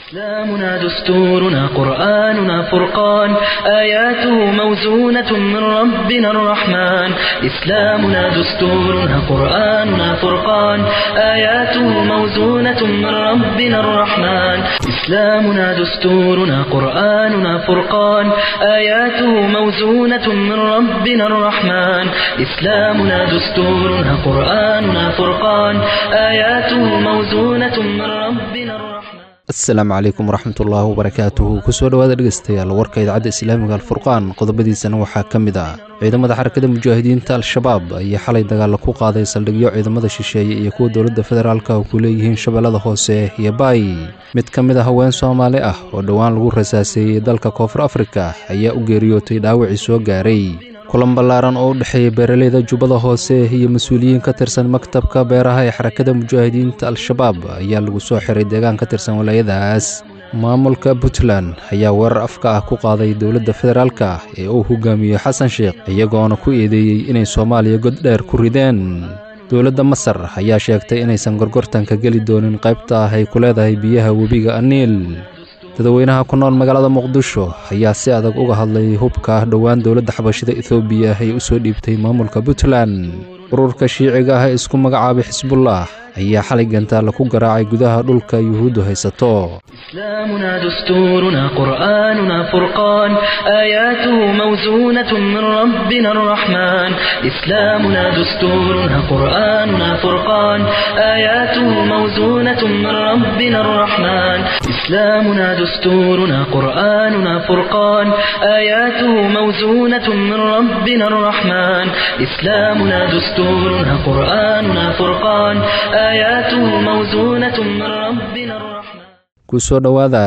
إسلامنا دستورنا قرآننا فرقان آياته موزونة من ربنا الرحمن إسلامنا دستورنا قرآننا فرقان آياته موزونة من ربنا الرحمن إسلامنا دستورنا قرآننا فرقان آياته موزونة من ربنا الرحمن إسلامنا دستورنا قرآننا فرقان آياته موزونة من ربنا الرحمن asalaamu calaykum waraxmatullaahi wabarakaatuhu kusoo dhowaada dhegeystayaal warka idaacadda islaamiga alfurqaan qodobadiisana waxaa ka mid ah ciidamada xarakada mujaahidiinta al-shabaab ayaa xalay dagaalla ku qaaday saldhigyo ciidamada shisheeye iyo kuwa dowladda federaalka oo ku leeyihiin shabeellada hoose iyo baay mid ka mid a haween soomaali ah oo dhowaan lagu rasaaseeyey dalka koonfur afrika ayaa u geeriyootay dhaawacii soo gaaray kulan ballaaran oo u dhexeeya beeraleyda jubbada hoose iyo mas-uuliyiin ka tirsan maktabka beeraha ee xarakada mujaahidiinta al-shabaab ayaa lagu soo xiray deegaan ka tirsan walaayadaas maamulka puntland ayaa weerar afka ah ku qaaday dowladda federaalka ee uu hogaamiyo xasan sheekh iyagoona ku eedeeyey inay soomaaliya god dheer ku rideen dowladda masar ayaa sheegtay inaysan gorgortanka geli doonin qaybta ah ay ku leedahay biyaha webiga aniil dadweynaha ku nool magaalada muqdisho ayaa si adag uga hadlay hubka dhowaan dowladda xabashida etoobiya ay u soo dhiibtay maamulka puntland ururka shiiciga ah ee isku magacaabay xisbullah ayaa xalay gantaalla ku garaacay gudaha dhulka yuhuuddu haysato إسلامنا دستورنا قرآننا فرقان آياته موزونة من ربنا الرحمن إسلامنا دستورنا قرآننا فرقان آياته موزونة من ربنا الرحمن إسلامنا دستورنا قرآننا فرقان آياته موزونة من ربنا الرحمن إسلامنا دستورنا قرآننا فرقان آياته موزونة من ربنا الرحمن kusoo dhowaada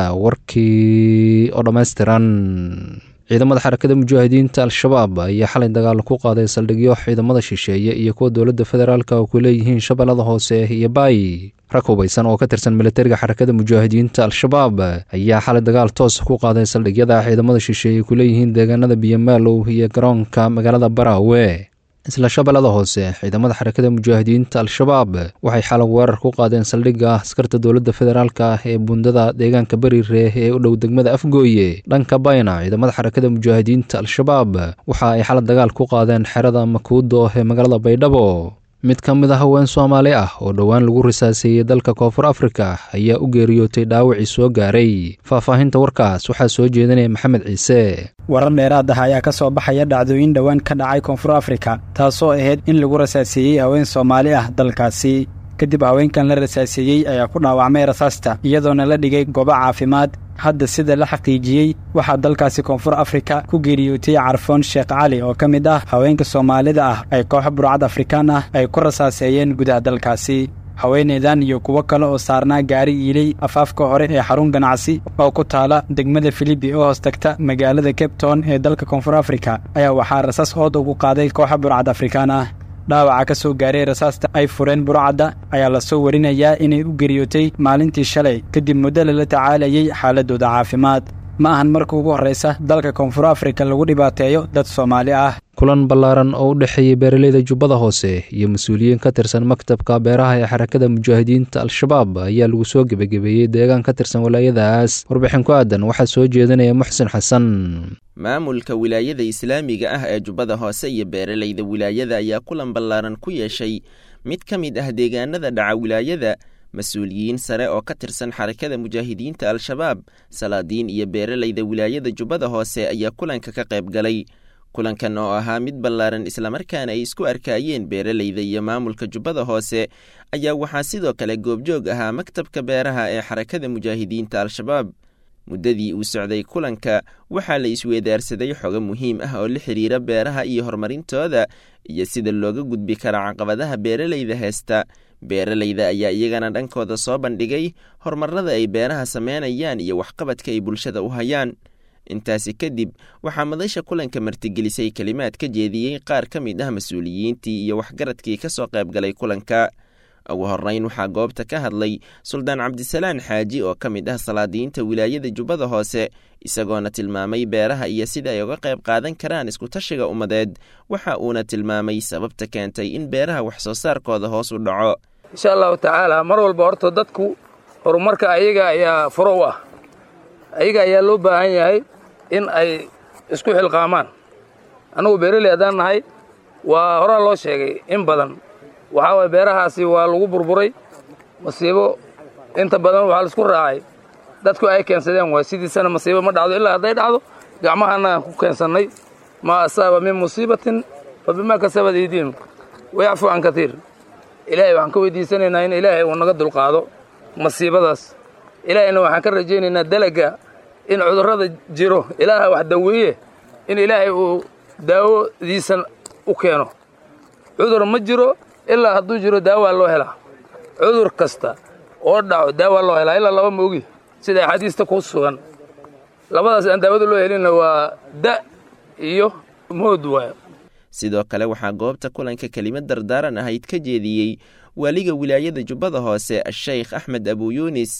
warkii oo dhammaystiran ciidamada xarakada mujaahidiinta al-shabaab ayaa xalay dagaal ku qaaday saldhigyo ciidamada shisheeye iyo kuwa dowladda federaalka oo ku leeyihiin shabeellada hoose iyo baay rag hubaysan oo ka tirsan militariga xarakada mujaahidiinta al-shabaab ayaa xalay dagaal toos ku qaaday saldhigyada ciidamada shisheeye ku leeyihiin deegaanada biyamaalow iyo garoonka magaalada baraawe isla shabeellada hoose ciidamada xarakada mujaahidiinta al-shabaab waxay xalay weerar ku qaadeen saldhigga askarta dowladda federaalka ah ee bundada deegaanka berireeh ee u dhow degmada afgooye dhanka bayna ciidamada xarakada mujaahidiinta al-shabaab waxa ay xalay dagaal ku qaadeen xerada makuudo ee magaalada baydhabo mid ka mid a haween soomaali ah oo dhowaan lagu risaaseeyey dalka koonfur afrika ayaa u geeriyootay dhaawacii soo gaaray faahfaahinta warkaas waxaa soo jeedinaya maxamed ciise warar dheeraad ah ayaa ka soo baxaya dhacdooyin dhowaan ka dhacay koonfur afrika taasoo ahayd in lagu rasaaseeyey haween soomaali ah dalkaasi kadib haweenkan la rasaaseeyey ayaa ku dhaawacmay rasaasta iyadoona la dhigay goobo caafimaad hadda sida la xaqiijiyey waxaa dalkaasi koonfur afrika ku geeriyootay carfoon sheekh cali oo ka mid ah haweenka soomaalida ah ay kooxo burcad afrikaan ah ay ku rasaaseeyeen gudaha dalkaasi haweeneydan iyo kuwo kale oo saarnaa gaari iiley afaafka hore ee xarun ganacsi oo ku taala degmada filibi oo hoos tagta magaalada cabton ee dalka koonfur afrika ayaa waxaa rasaas ood ugu qaaday kooxa burcad afrikaan ah dhaawaca ka soo gaaray rasaasta ay fureen burcadda ayaa lasoo warinayaa inay u geriyootay maalintii shalay kadib muddo lala tacaalayay xaaladooda caafimaad ma ahan marka ugu horraysa dalka koonfur afrika lagu dhibaateeyo dad soomaali ah kulan ballaaran oo u dhexeeyey beeraleyda jubbada hoose iyo mas-uuliyiin ka tirsan maktabka beeraha ee xarakada mujaahidiinta al-shabaab ayaa lagu soo gebagabeeyey deegaan ka tirsan walaayadaas warbixin ku aadan waxaa soo jeedinaya muxsin xasan maamulka wilaayada islaamiga ah ee jubbada hoose iyo beeralayda wilaayada ayaa kulan ballaaran ku yeeshay mid ka mid ah deegaanada dhaca wilaayada mas-uuliyiin sare oo ka tirsan xarakada mujaahidiinta al-shabaab salaadiin iyo beeralayda wilaayada jubbada hoose ayaa kulanka ka qayb galay kulankan oo ahaa mid ballaaran islamarkaana ay isku arkaayeen beeralayda iyo maamulka jubbada hoose ayaa waxaa sidoo kale goobjoog ahaa maktabka beeraha ee xarakada mujaahidiinta al-shabaab muddadii uu socday kulanka waxaa la isweedaarsaday xogo muhiim ah oo la xidhiira beeraha iyo horumarintooda iyo sida looga gudbi kara caqabadaha beeralayda heesta beeralayda ayaa iyagana dhankooda soo bandhigay horumarada ay beeraha sameynayaan iyo waxqabadka ay bulshada u hayaan intaasi kadib waxaa madasha kulanka martigelisay kelimaad ka jeediyey qaar ka mid ah mas-uuliyiintii iyo waxgaradkii ka soo qayb galay kulanka ugu horreyn waxaa goobta ka hadlay suldaan cabdisalaan xaaji oo ka mid ah salaadiyiinta wilaayada jubbada hoose isagoona tilmaamay beeraha iyo sida ay uga qayb qaadan karaan iskutashiga ummadeed waxa uuna tilmaamay sababta keentay in beeraha wax soo saarkooda hoos u dhaco insha allahu tacaala mar walba horta dadku horumarka ayaga ayaa furo u ah ayaga ayaa loo baahan yahay in ay isku xilqaamaan annugu beeraley haddaan nahay waa horaa loo sheegay in badan waxaa waye beerahaasi waa lagu burburay masiibo inta badan waxaa laisku raacay dadku ay keensadeen waay sidiisana masiibo ma dhacdo ilaa hadday dhacdo gacmahana aan ku keensannay maa asaaba min musiibatin fa bimaa kasabad idiin wayacfu can katiir ilaahay waxaan ka weydiisanaynaa in ilaahay uu naga dulqaado masiibadaas ilaahayna waxaan ka rajaynaynaa dalaga in cudurrada jiro ilaaha wax daweeye in ilaahay uu daawodiisan u keeno cudur ma jiro ilaa hadduu jiro daawaa loo helaa cudur kasta oo dhaco daawaa loo helaa ilaa laba moogi sida axaadiista ku sugan labadaas aan daawada loo helinna waa da iyo mood waayo sidoo kale waxaa goobta kulanka kelimad dardaaran ahayd ka jeediyey waaliga wilaayada jubbada hoose asheykh axmed abu yuunis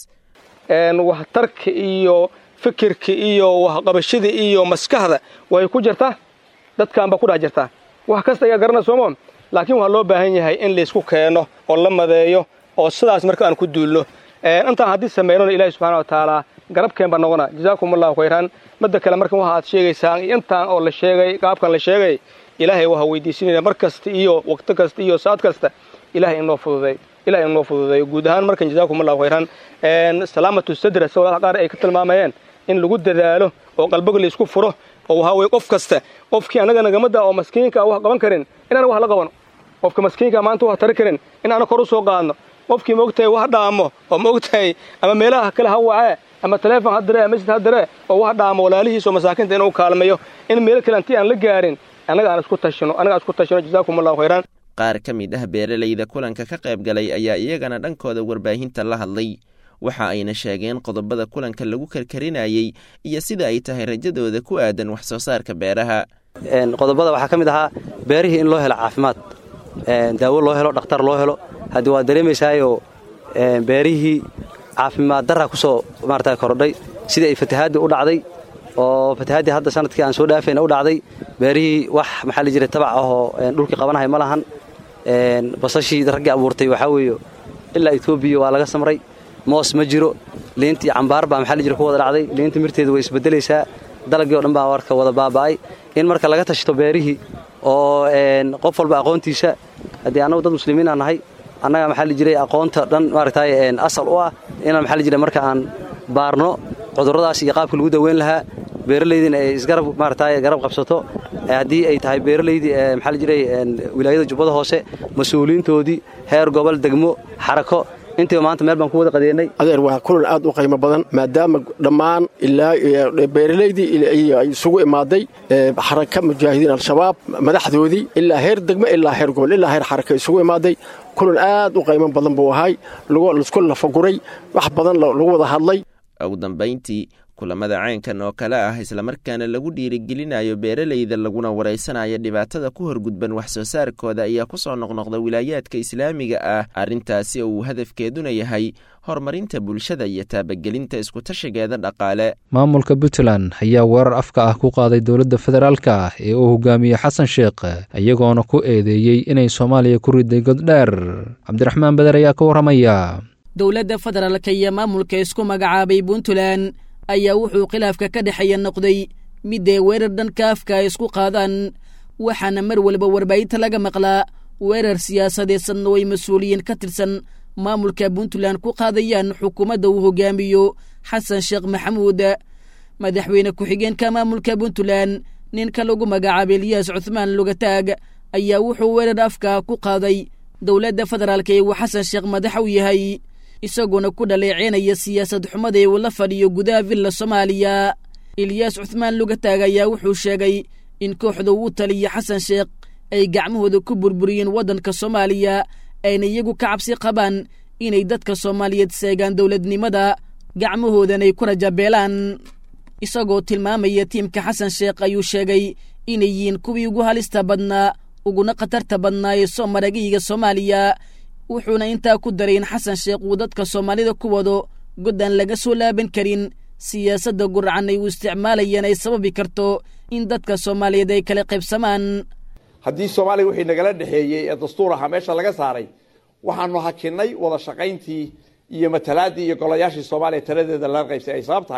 waxtarka iyo fikirka iyo waxqabashada iyo maskaxda way ku jirtaa dadkaanba ku dhex jirtaa wax kasta ayaa garana soomo laakiin waxaa loo baahan yahay in laysku keeno oo la madeeyo oo sidaas marka aan ku duulno intaan haddii sameynona ilaahi subxana wa tacaala garabkeen baa noqona jazaakum allahu khayran midda kale markan waxaad sheegaysaan intaan oo la sheegay qaabkan la sheegay ilaahay waxaa weydiisinayna mar kasta iyo waqti kasta iyo saad kasta ilahay inoo fududay ilahay inoo fududeeyo guud ahaan markan jazaakum allahu khayran salaamatu sadra sida walaha qaar ay ka tilmaamayeen in lagu dadaalo oo qalbiga laysku furo oo waxaa weye qof kasta qofkii annaga nagamada oo maskiinka wax qaban karin inaan wax la qabano qofka maskiinka maanta wax tari karin inaana kor u soo qaadno qofkii maogtahay wax dhaamo oo maogtahay ama meelaha kale ha wacee ama taleefon ha diree masjid ha diree oo wax dhaamo walaalihiis oo masaakiinta inuu kaalmayo in meelo kale intii aan la gaarin annaga aan isku tashino annaga aan isku tashino jazaakum allahu khayran qaar ka mid ah beeralayda kulanka ka qayb galay ayaa iyagana dhankooda warbaahinta la hadlay waxa ayna sheegeen qodobada kulanka lagu karkarinayey iyo sida ay tahay rajadooda ku aadan wax soo saarka beeraha qodobada waxaa ka mid ahaa beerihii in loo helo caafimaad daawo loo helo dhakhtar loo helo haddii waad dareemaysaayoo beerihii caafimaad darra ku soo maarata kordhay sidii ay fatahaadii u dhacday oo fatahaadii hadda sanadkii aan soo dhaafayna u dhacday beerihii wax maxaa la jiray tabac ahoo dhulkii qabanahay ma lahan basashii raggii abuurtay waxaa weeye ilaa etoobiya waa laga samray moos ma jiro liintii cambaar baa maxaa la jira ku wada dhacday liinta mirteedu way isbeddelaysaa dalagii o dhan baa warka wada baaba'ay in marka laga tashto beerihii oo qof walba aqoontiisa haddii annagu dad muslimiinaa nahay annaga maxaa la jiray aqoonta dhan maaragtay asal u ah inaan maxaa la jiray marka aan baarno cudurradaas iyo qaabka lagu daweyn lahaa beeralaydina ay isgarab maaragtay garab qabsato haddii ay tahay beeralaydii maxaa la jiray wilaayada jubbada hoose mas-uuliyiintoodii heer gobol degmo xarako intiiba maanta meel baan ku wada qadeennay adeer waa kulan aad u qiimo badan maadaama dhammaan ilaa beeralaydii ay isugu imaaday xaraka mujaahidiin al-shabaab madaxdoodii ilaa heer degmo ilaa heer gobol ilaa heer xaraka isugu imaaday kulan aad u qiimo badan buu ahay laisku lafaguray wax badan lagu wada hadlay ugu dambayntii kulamada caynkan oo kale ah islamarkaana lagu dhiirigelinayo beeralayda laguna waraysanayo dhibaatada ku horgudban wax soo saarkooda ayaa ku soo noqnoqda wilaayaadka islaamiga ah arrintaasi oo uu hadafkeeduna yahay horumarinta bulshada iyo taabagelinta iskutashigeeda dhaqaale maamulka puntland ayaa weerar afka ah ku qaaday dowladda federaalka ah ee uu hogaamiyey xasan sheekh iyagoona ku eedeeyey inay soomaaliya ku riday goddheer cabdiraxmaan beder ayaa ka warramaya dowladda federaalka iyo maamulka isku magacaabay puntland ayaa wuxuu khilaafka ka dhexeeya noqday midday weerar dhanka afka ay isku qaadaan waxaana mar walba warbaahinta laga maqlaa weerar siyaasadeedsanna oo ay mas-uuliyiin ka tirsan maamulka puntland ku qaadayaan xukuumadda uu hogaamiyo xasan sheekh maxamuud madaxweyne ku-xigeenka maamulka puntland ninka lagu magacaabay eliyaas cuthmaan lugataag ayaa wuxuu weerar afka ku qaaday dowladda federaalka ee uu xasan sheekh madax u yahay isagoona ku dhaleeceynaya siyaasad xumada ee uu la fadhiyo gudaha villa soomaaliya eliyaas cuthmaan lugataag ayaa wuxuu sheegay in kooxda uu taliya xasan sheekh ay gacmahooda ku burburiyeen waddanka soomaaliya ayna iyagu ka cabsi qabaan inay dadka soomaaliyeed seegaan dowladnimada gacmahoodan ay ku rajabeelaan isagoo tilmaamaya tiimka xasan sheekh ayuu sheegay inay yihiin kuwii ugu halista badnaa uguna khatarta badnaa ee soo maragayga soomaaliya wuxuuna intaa ku daray in xasan sheekh uu dadka soomaalida ku wado goddaan laga soo laaban karin siyaasadda guracan ay u isticmaalayeen ay sababi karto in dadka soomaaliyeed ay kala qaybsamaan haddii soomaaliya wixii nagala dhexeeyey ee dastuur ahaa meesha laga saaray waxaanu hakinnay wada shaqayntii iyo matalaadii iyo golayaashii soomaaliya taladeeda laga qaybsay ay sabab tahay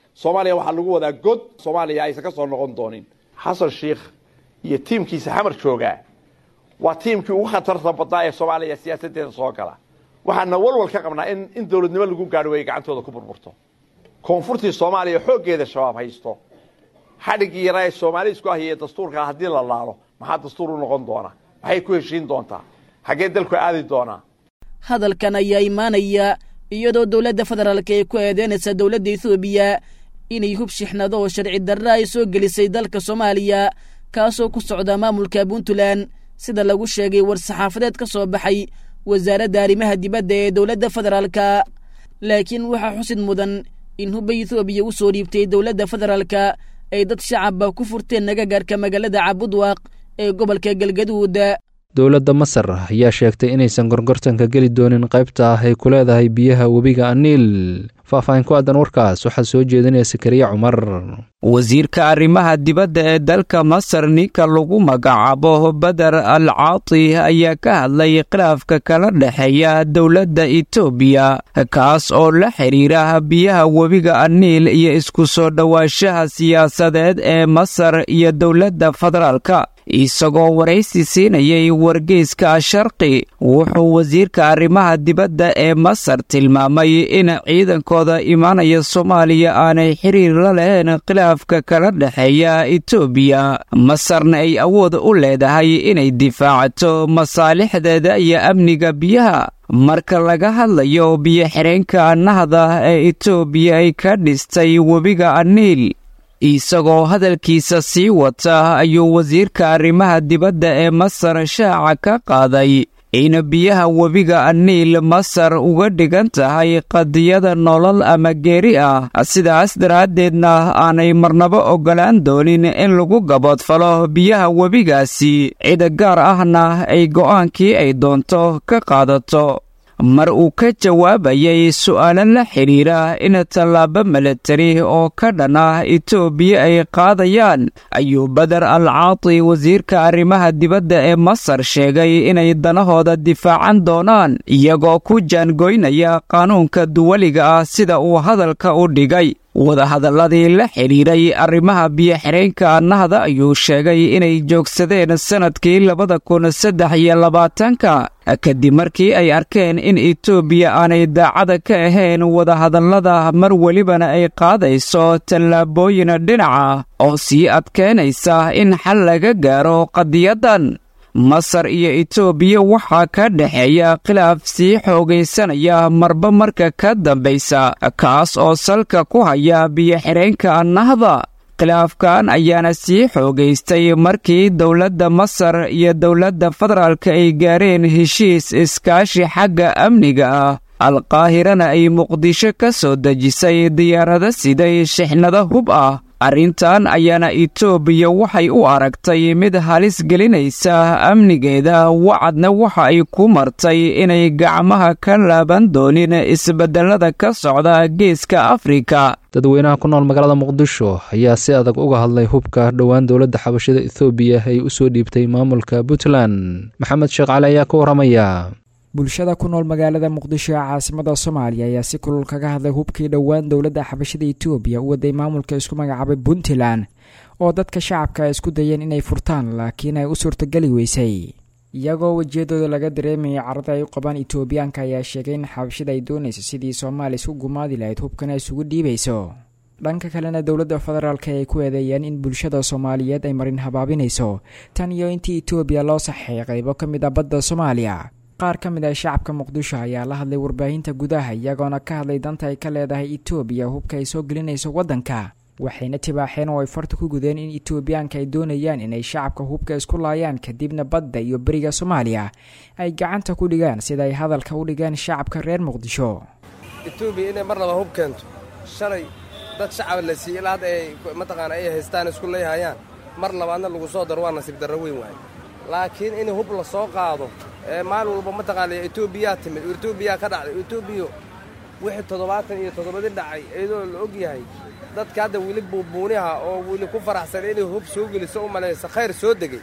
soomaaliya waxaa lagu wadaa god soomaaliya aysan ka soo noqon doonin xasan sheikh iyo tiimkiisa xamar joogaa waa tiimkii ugu khatarta badnaa ee soomaaliya siyaasaddeeda soo gala waxaana walwal ka qabnaa in in dowladnimo lagu gaadho ay gacantooda ku burburto koonfurtii soomaaliya xooggeeda shabaab haysto xadhiggii yaraa ee soomaali isku ahiye dastuurkaa haddii la laalo maxaa dastuur u noqon doona maxay ku heshiin doontaa xaggee dalku aadi doonaa hadalkan ayaa imaanaya iyadoo dowladda federaalk ay ku eedeynaysa dowladda ethoobiya inay hub shixnado oo sharci darra ay soo gelisay dalka soomaaliya kaasoo ku socda maamulka puntland sida lagu sheegay war-saxaafadeed ka soo baxay wasaaradda arrimaha dibadda ee dowladda federaalka laakiin waxaa xusid mudan in hubba ethoobiya u soo dhiibtay dowladda federaalka ay dad shacabba ku furteen nagagaarka magaalada cabudwaaq ee gobolka galgaduud dowladda masar ayaa sheegtay inaysan gorgortanka geli doonin qaybta ah ay ku leedahay biyaha webiga aniil faahfaahin ku aadan warkaas waxaa soo jeedinaya sakariya cumar wasiirka arrimaha dibadda ee dalka masar ninka lagu magacaabo beder al caati ayaa ka hadlay khilaafka kala dhexeeya dowladda etoobiya kaas oo la xidhiira biyaha webiga aniil iyo isku soo dhowaanshaha siyaasadeed ee masar iyo dowladda federaalka isagoo waraysi siinayay wargeyska sharqi wuxuu wasiirka arrimaha dibadda ee masar tilmaamay in ciidankooda imaanaya soomaaliya aanay xiriir la lahayn khilaafka kala dhexeeya etoobiya masarna ay awood u leedahay inay difaacato masaalixdeeda iyo amniga biyaha marka laga hadlayo biyo-xireenka nahda ee etoobiya ay ka dhistay webiga aniil isagoo hadalkiisa sii wata ayuu wasiirka arrimaha dibadda ee masar shaaca ka qaaday in biyaha webiga aniil masar uga dhigan tahay qadiyada nolol ama geeri ah sidaas daraaddeedna aanay marnabo oggolaan doonin in lagu gaboodfalo biyaha webigaasi cid gaar ahna ay go'aankii ay doonto ka qaadato mar uu ka jawaabayay su'aalo la xidhiira in tallaabo milatari oo ka dhan ah etoobiya ay qaadayaan ayuu beder al caati wasiirka arrimaha dibadda ee masar sheegay inay danahooda difaacan doonaan iyagoo ku jaangoynaya qaanuunka duwaliga ah sida uu hadalka u dhigay wadahadalladii la xidhiiray arrimaha biyo-xireenka nahda ayuu sheegay inay joogsadeen sannadkii labada kun saddex iyo labaatanka kadib markii ay arkeen in etoobiya aanay daacada ka ahayn wadahadallada mar welibana ay qaadayso tallaabooyin dhinaca oo sii adkaynaysa in xal laga gaaro qadiyaddan masar iyo etoobiya waxaa ka dhexeeya khilaaf sii xoogaysanaya marba marka ka dambaysa kaas oo salka ku haya biyo-xireenka nahda khilaafkan ayaana sii xoogaystay markii dowladda masar iyo dowladda federaalka ay gaareen heshiis iskaashi xagga amniga ah alqaahirana ay muqdisho ka soo dejisay diyaarado siday shixnado hub ah arrintan ayaana etoobiya waxay u aragtay mid halis gelinaysa amnigeeda wacadna waxa ay ku martay inay gacmaha ka laaban doonin isbedelada ka socda geeska afrika dadweynaha ku nool magaalada muqdisho ayaa si adag uga hadlay hubka dhowaan dowladda xabashada ethoobiya ay u soo dhiibtay maamulka puntland maxamed sheekh cali ayaa ka warramaya bulshada ku nool magaalada muqdisho ee caasimada soomaaliya ayaa si kulul kaga hadlay hubkii dhowaan dowladda xabashada etoobiya u waday maamulka isku magacaabay puntland oo dadka shacabka ay isku dayeen inay furtaan laakiin ay u suurtageli weysay iyagoo wejiyadooda laga dareemayay carada ay u qabaan etoobiyaanka ayaa sheegay in xabashada ay doonayso sidii soomaaliya isku gumaadi lahayd hubkana isugu dhiibayso dhanka kalena dowladda federaalka ay ku eedeeyeen in bulshada soomaaliyeed ay marin habaabinayso tan iyo intii etoobiya loo saxeeyay qaybo ka mid ah badda soomaaliya qaar ka mid ah shacabka muqdisho ayaa la hadlay warbaahinta gudaha iyagoona ka hadlay danta ay ka leedahay etoobiya hubka ay soo gelinayso waddanka waxayna tibaaxeen oo ay farta ku gudeen in etoobiyaanka ay doonayaan inay shacabka hubka isku laayaan kadibna badda iyo beriga soomaaliya ay gacanta ku dhigaan sida ay hadalka u dhigeen shacabka reer muqdisho etoobiya inay mar laba hub keento shalay dad shacab la siiyey ilaa hadda ay mataqaana ay haystaan isku leeyhayaan mar labaadna lagu soo daro waa nasiib darro weyn waaye laakiin in hub la soo qaado ee maalin walba mataqaana etoobiyaa timid etoobiyaa ka dhacday etoobiya wixii toddobaatan iyo toddobadii dhacay iyadoo la og yahay dadka hadda weli buubuuniha oo weli ku faraxsan inay hub soo geliso u malaysa khayr soo degay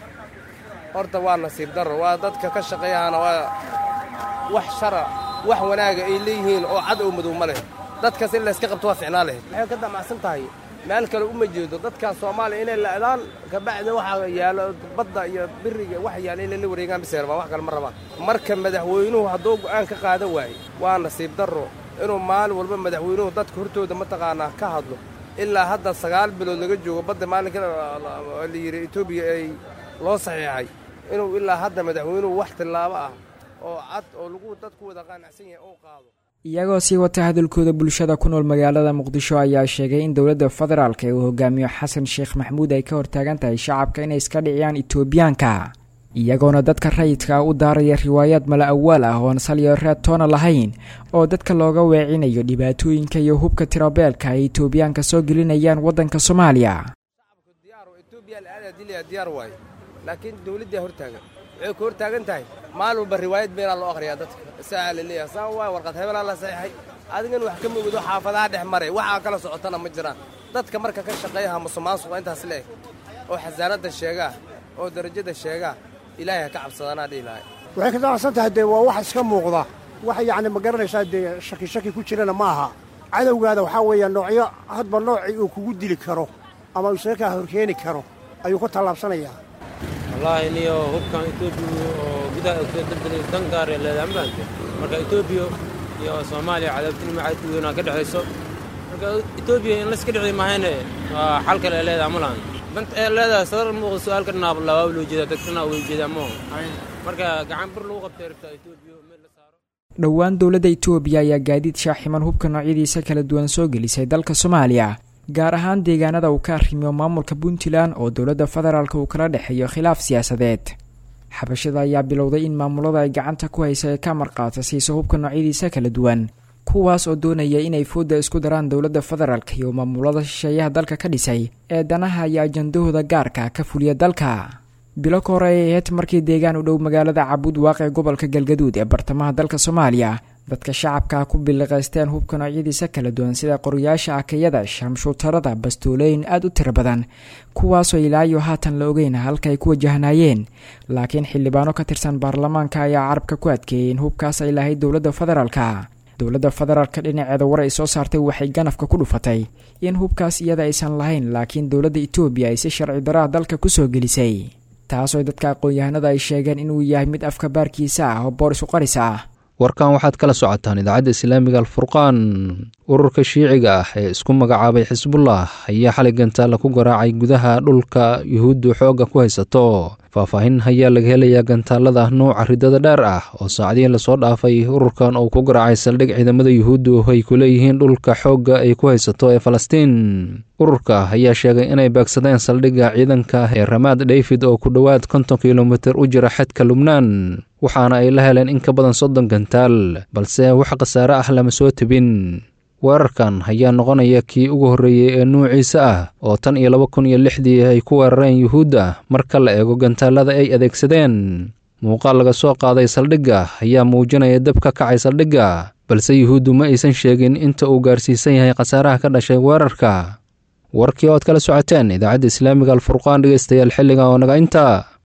horta waa nasiib darro waa dadka ka shaqeeyahana waa wax shara wax wanaaga ay leeyihiin oo cad oo madow ma leh dadkaas in layska qabto waa ficnaa lahayd waxay ka damacsan tahay meel kale uma jeedo dadkaas soomaaliya inay la'daan kabacdi waxaa yaalo badda iyo biriga wax yaala inay la wareegaan bisay rabaan wax kale ma rabaan marka madaxweynuhu hadduu go'aan ka qaadan waaye waa nasiib darro inuu maalin walba madaxweynuhu dadka hortooda mataqaanaa ka hadlo ilaa hadda sagaal bilood laga joogo badda maalinka la yidhi etoobiya ay loo saxiixay inuu ilaa hadda madaxweynuhu wax tillaabo ah oo cad oo lagu dadku wada qaanacsan yahay uu qaado iyagoo sii wata hadalkooda bulshada ku nool magaalada muqdisho ayaa sheegay in dowladda federaalk ee uu hogaamiyo xasan sheekh maxamuud ay ka hortaagan tahay shacabka inay iska dhiciyaan etoobiyaanka iyagoona dadka rayidka u daaraya riwaayaad mala awaal ah oon salyo reed toona lahayn oo dadka looga weecinayo dhibaatooyinka iyo hubka tirabeelka ay etoobiyaanka soo gelinayaan waddanka soomaaliya diyaar waaye laakiin dowladdaa hortaagan waxay ku hortaagan tahay maalin walba riwaayad beenaa loo akhriyaa dadka saa la leeyahay saa waay warqad hebelaa la saxiixay adigan wax ka mogido xaafadaha dhex maray waxaa kala socotana ma jiraan dadka marka ka shaqeeyaha musuqmaasuqa intaas leeg oo xasaanadda sheegaa oo darajada sheegaa ilaahay ha ka cabsadanaa dhihi lahay waxay ka damacsan tahay dee waa wax iska muuqda wax yacni ma garanaysaa dee shaki shaki ku jirana ma aha cadowgaada waxaa weeya noocyo hadba noocii uu kugu dili karo ama isaga kaa horkeeni karo ayuu ku tallaabsanayaa wallaahi niyo hubkan etoobiya oo gudaha soo daldalay dan gaaree leedahay mafahamte marka etoobiya iyo soomaaliya cadaabtinimo aad u weynaa ka dhexayso marka etoobiya in layska dhici mahayne waa xal kale ee leedahay ma lahan danta ee leedahay sadar muuqda su-aalka dhinaab labaab loo jeedaa dadkana way jeedaa maho marka gacan bir lagu qabtay rabtaa etoobiya meel la saaro dhowaan dowladda etoobiya ayaa gaadiid shaaximan hubka noocyadiisa kala duwan soo gelisay dalka soomaaliya gaar ahaan deegaanada uu ka arrimiyo maamulka puntland oo dowladda federaalk uu kala dhexeeyo khilaaf siyaasadeed xabashada ayaa bilowday in maamulada ay gacanta ku haysa ee ka marqaata siiso hubka noocyadiisa kala duwan kuwaas oo doonaya inay foodda isku daraan dowladda federaalk iyo maamulada shisheeyaha dalka ka dhisay ee danaha iyo ajandahooda gaarka ka fuliya dalka bilo ka hore ay ahayd markii deegaan u dhow magaalada cabuud waaqe gobolka galgaduud ee bartamaha dalka soomaaliya dadka shacabka ku biliqaysteen hubka noocyadiisa kala duwan sida qoryaasha akayada shamshuutarada bastoolooyin aada u tiro badan kuwaasoo ilaayo haatan la ogeyn halka ay ku wajahnaayeen laakiin xildhibaano ka tirsan baarlamaanka ayaa carabka ku adkeeyey in hubkaas ay lahayd dowladda federaalka dowladda federaalka dhinaceeda war ay soo saartay waxay ganafka ku dhufatay in hubkaas iyada aysan lahayn laakiin dowladda etoobiya ay si sharci daraha dalka kusoo gelisay taasoo dadka aqoon-yahanada ay sheegeen inuu yahay mid afka baarkiisa ah oo boor isu qaris ah warkan waxaad kala socotaan idaacadda islaamiga alfurqaan ururka shiiciga ah ee isku magacaabay xisbullah ayaa xalay gantaalla ku garaacay gudaha dhulka yuhuuddu xoogga ku haysato faahfaahin ayaa laga helayaa gantaallada nuuca ridada dheer ah oo saacadihii lasoo dhaafay ururkan uu ku garaacay saldhig ciidamada yuhuuddu ay ku leeyihiin dhulka xoogga ay ku haysato ee falastiin ururka ayaa sheegay inay beegsadeen saldhigga ciidanka ee ramaad david oo ku dhowaad konton kilomitir u jira xadka lubnaan waxaana ay la heleen in ka badan soddon gantaal balse wax khasaare ah lama soo tebin weerarkan ayaa noqonaya kii ugu horreeyey ee nuuciisa ah oo tan iyo laba kun iyo lixdii ay ku weerareen yuhuudda marka la eego gantaallada ay adeegsadeen muuqaal laga soo qaaday saldhigga ayaa muujinaya dab ka kacay saldhigga balse yuhuuddu ma aysan sheegin inta uu gaarsiisan yahay khasaaraha ka dhashay weerarka warkii ood kala socoteen idaacadda islaamiga alfurqaan dhegeystayaal xilliga oo naga inta